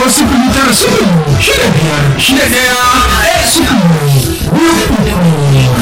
ko sifili tara sifili shida biyar shida ɗaya ɗaya sifili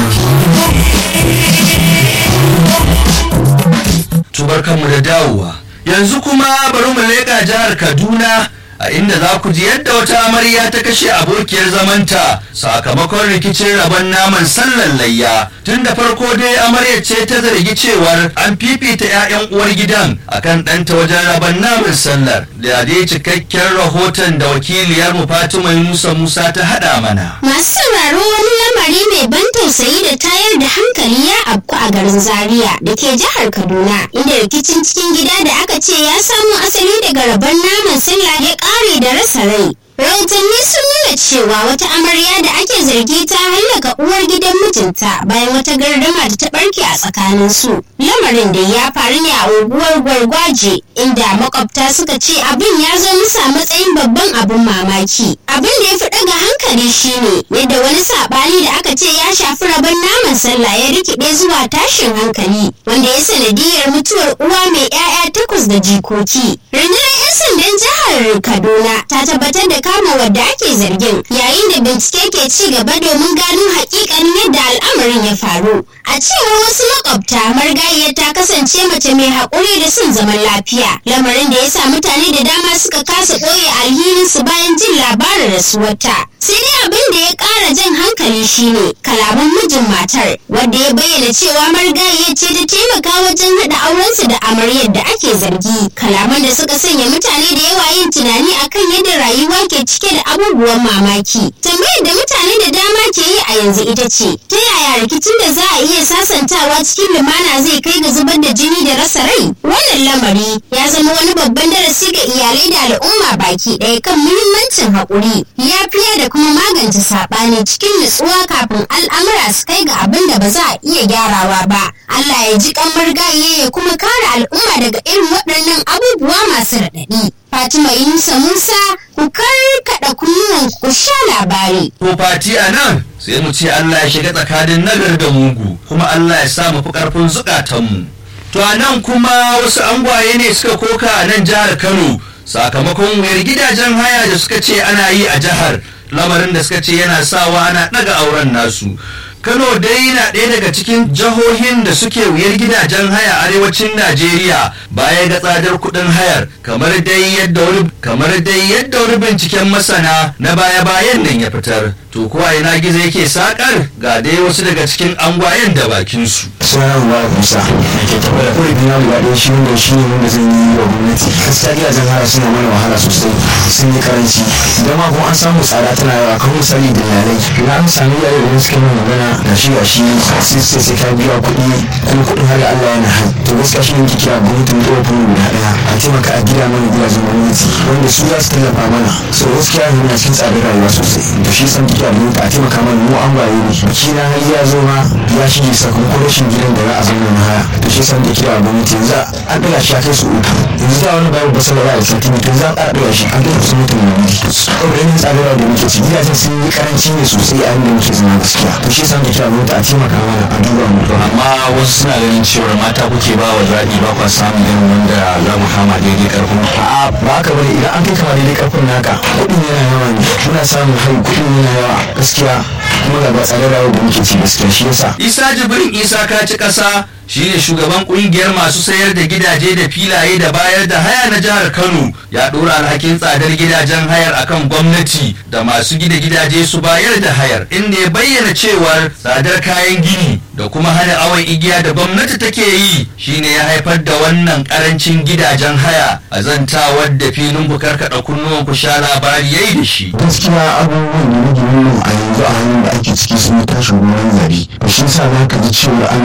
tubarkanmu da dawowa yanzu kuma bari mu leƙa jihar kaduna a inda za ku ji yadda wata amarya ta kashe abokiyar zamanta sakamakon rikicin rabon naman sallar layya tun da farko dai amaryar ce ta zargi cewar an fifita 'ya'yan uwar gidan akan ɗanta wajen rabon naman sallar da dai cikakken rahoton da wakiliyar mu fatima yunusa musa ta haɗa mana Masu sauraro wani lamari mai ban tausayi da tayar da hankali ya afku a garin Zaria da ke jihar Kaduna inda rikicin cikin gida da aka ce ya samo asali daga rabon naman sallah ya ƙare da rasa rai. Rahotanni sun nuna cewa wata amarya da ake zargi ta hallaka uwar gidan mijinta bayan wata gardama da ta barke a tsakanin su. Lamarin da ya faru ne a unguwar Gwargwaje inda makwabta suka ce abin ya zo musu a matsayin babban abin mamaki. Abin da ya fi ɗaga hankali shine yadda wani saɓani da aka ce ya shafi rabon naman sallah ya rikide zuwa tashin hankali wanda ya sanadiyar mutuwar uwa mai 'ya'ya takwas da jikoki. Rundunar 'yan sandan jihar Kaduna ta tabbatar da kama wadda ake zargin yayin da bincike ke ci gaba domin gano hakikanin yadda al'amarin ya faru a cewar wasu makwabta margayiyar ta kasance mace mai haƙuri da son zaman lafiya lamarin da ya sa mutane da dama suka kasa ɓoye alhininsu bayan jin labarin rasuwarta sai dai abin da ya ƙara jan hankali shine kalaman mijin matar wadda ya bayyana cewa marigayiyar ce ta taimaka wajen haɗa aurensu da amaryar da ake zargi kalaman da suka sanya mutane da yawa yin tunani akan yadda rayuwa ke cike da abubuwan mamaki tambayar da mutane da dama ke yi a yanzu ita ce ta yaya rikicin da za a iya sasantawa cikin lumana zai kai ga zubar da jini da rasa rai wannan lamari ya zama wani babban darasi ga iyalai da al'umma baki ɗaya kan muhimmancin haƙuri yafiya da kuma magance saɓani cikin nutsuwa kafin al'amura su kai ga abin da ba za a iya gyarawa ba Allah ya ji kamar gaye ya kuma kare al'umma daga irin waɗannan abubuwa masu raɗaɗi Fatima Yunusa Musa ku karkaɗa kunnuwan ku sha labari. ko fati a nan sai mu ce Allah ya shiga tsakanin nagar da mugu kuma Allah ya sa mu fi ƙarfin zukatanmu to a nan kuma wasu angwaye ne suka koka a nan jihar Kano sakamakon wayar gidajen haya da suka ce ana yi a jihar lamarin da suka ce yana sawa ana ɗaga auren nasu Kano dai na ɗaya daga cikin jihohin da suke wuyar gidajen haya arewacin Najeriya baya ga tsadar kuɗin hayar kamar dai yadda wani kamar dai yadda wani binciken masana na baya-bayan nan ya fitar. To kuwa ina gizo yake sakar ga dai wasu daga cikin angwayen da bakin su. suna ba kusa ke tabbata kawai biya guda ɗaya shi wanda shi ne wanda zan yi wa gwamnati gaskiya gidajen haya suna mana wahala sosai sun yi karanci idan ma kuma an samu tsada tana yawa kan misali da iyalai idan an sami iyaye da suka yi magana ga shi ga shi sai sai sai ka biya kuɗi kuma kuɗin har da Allah yana hai to gaskiya shi ne kike a gwamnatin da wata guda ɗaya a taimaka a gida mana gidajen gwamnati wanda su za su tallafa mana so gaskiya yanzu na cikin tsadar rayuwa sosai to shi san kike a gwamnati a taimaka mana mu an baye ne biki na har ya zo ma ya shige sakamakon rashin gidan da za a zauna na haya to shi san kike a gwamnati yanzu an ɗaga shi a kai su uku yanzu da wani babu basala ya da sati to za a ƙara ɗaga shi an kai su mutum na biyu saboda yanayin tsadar rayuwa da muke ci gidajen sun yi karanci ne sosai a inda muke zama gaskiya to shi san kike a gwamnati a taimaka mana a duba mu amma wasu suna ganin cewar mata kuke ba wa zaɓi ba kwa samun irin wanda za mu kama daidai ƙarfin ku. a'a ba haka bane idan an kai kama daidai karfin naka kuɗin yana yawa ne muna samun hari kuɗin yana yawa gaskiya kuma ga ba tsadar rayuwar da muke ci gaskiya shi yasa Isa Jibrin Isa kaci ƙasa shine shugaban kungiyar masu sayar da gidaje da filaye da bayar da haya na jihar Kano ya ɗora alhakin tsadar gidajen hayar akan gwamnati da masu gida gidaje su bayar da hayar inda ya bayyana cewar tsadar kayan gini da kuma hana awon igiya da gwamnati take yi shine ya haifar da wannan karancin gidajen haya a zantawar da filin ku karkaɗa kunnuwan ku sha labari yayi da shi. gaskiya abubuwan da nake nuna a yanzu a hannun da ake ciki sun yi tashin ruwan zari da shi sa za ka ji cewa ana